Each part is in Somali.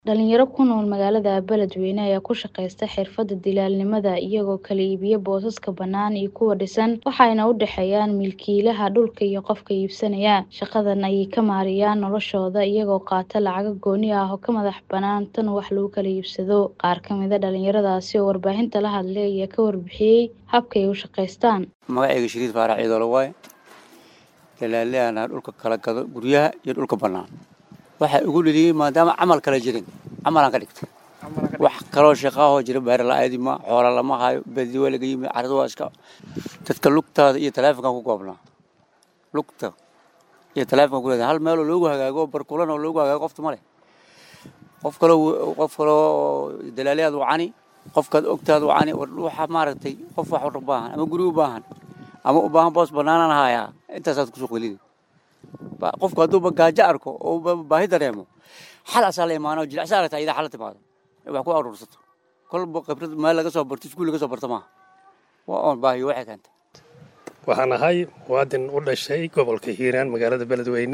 Dhalinyaro ku nool magaalada Beledweyne ayaa ku shaqeysta xirfadda dilaalnimada iyagoo kala iibiya boosaska bannaan iyo kuwa dhisan waxayna u dhexeeyaan milkiilaha dhulka iyo qofka iibsanaya. Shaqadan ayay ka maareeyaan noloshooda iyagoo qaata lacago gooni ah oo ka madax bannaan tan wax lagu kala iibsado. Qaar ka mid ah dhalinyaradaasi oo warbaahinta la hadlay ayaa ka warbixiyay habka ay u shaqeystaan. magacayga shiriid faarax ciidoole waaye dalaaliyaana dhulka kala gado guryaha iyo dhulka bannaan waxaa igu dheliyey maadaama camal kala jirin camalaan ka dhigtay wax kaloo shaqaahoo jira beer la-aadi ma xoola lama hayo badi waa laga yimi carrada waa iska dadka lugtaada iyo taleefonkan ku goobnaa lugta iyo taleefonkan ku leedahay hal meeloo loogu hagaago barkulan oo loogu hagaago qofta ma leh qof kaloo qof kaloo dalaaliyaad wacani qofkaad ogtaad wacani waxa maaragtay qof wax u baahan ama guri u baahan ama u baahan boos bannaanaan hayaa intaasaad kusoo qelini qofku hadduu gaajo arko oo baahi dareemo xal asaa la imaano jilicsa aragta idaa xal la timaado wax ku aruursato kolba khibrad meel laga soo barto iskuul laga soo barto maaha waa oon baahiyo waxay keentay waxaan ahay muwaadin u dhashay gobolka hiiraan magaalada beledweyne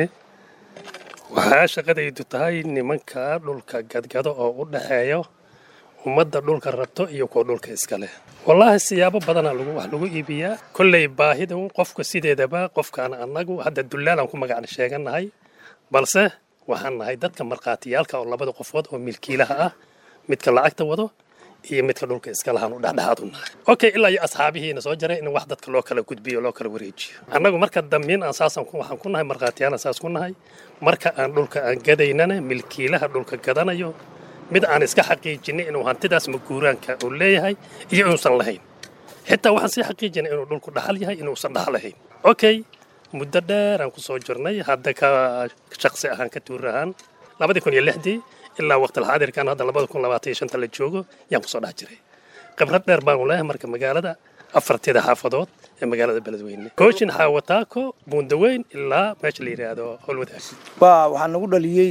waxaa shaqadaydu tahay nimanka dhulka gadgado oo u dhexeeyo ummadda dhulka rabto iyo kuwa dhulka iska leh wallaahi siyaabo badanaa lagu wax lagu iibiyaa kolley baahida qofka sideedaba qofkaan annagu hadda dulaalaan ku magacna sheegannahay balse waxaan nahay dadka markhaatiyaalka oo labada qofood oo milkiilaha ah midka lacagta wado iyo midka dhulka iska lahaan u dhexdhexaad u nahay okay ilaa iyo asxaabihiina soo jaray in wax dadka loo kala gudbiyo loo kala wareejiyo annagu marka dambiin aan saasan waxaan ku nahay markhaatiyaalan saas ku nahay marka aan dhulka aan gadaynana milkiilaha dhulka gadanayo mid aan iska xaqiijinay inuu hantidaas maguuraanka uu leeyahay iyo inuusan lahayn xitaa waxaan sii xaqiijinay inuu dhulku dhaxal yahay inuusan dhaxal lahayn okay muddo dheer aan ku soo jirnay hadda ka shaqsi ahaan ka tuur ahaan labadii kun iyo lixdii ilaa waqtilxaadirkan hadda labada kun labaatan iyo shanta la joogo yaan kusoo dhex jiray khibrad dheer baanu leeyahay marka magaalada afarteeda xaafadood ee magaalada beledweyne kooshin xaawataako buundaweyn ilaa meesha la yidhaahdo howlwadaag waxaa nagu dhaliyey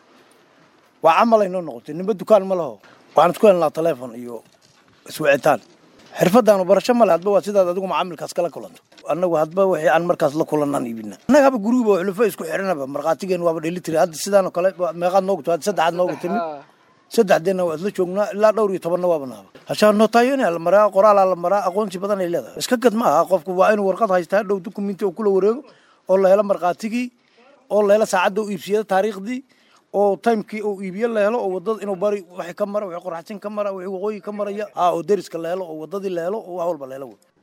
waa camal ay noo noqotay nimba dukaan ma laho waxaan isku helnaa taleefon iyo iswicitaan xirfadaanu barasho male hadba waa sidaad adigu macaamilkaas kala kulanto annagu hadba wixii aan markaas la kulannaan iibina annaga haba guriguba xulufo isku xiranaba markhaatigeen waaba dhelitiri hadda sidaanoo kale meeqaad noogu timid saddexaad noogu timid saddexdeenna waa isla joognaa ilaa dhowr iyo tobanna waaba naaba hashaa nootaayonia la maraa qoraalaa la maraa aqoonsi badan ay leedahay iska gad ma aha qofku waa inuu warqad haystaa dhow dukumenti oo kula wareego oo la helo markhaatigii oo la helo saacadda u iibsiyada taariikhdii oo timekii uu iibiye la helo oo wadada inuu bari wixii ka mara wixii qoraxsin ka mara wixii waqooyi ka maraya haa oo deriska la helo oo wadadii la helo oo wax walba la helo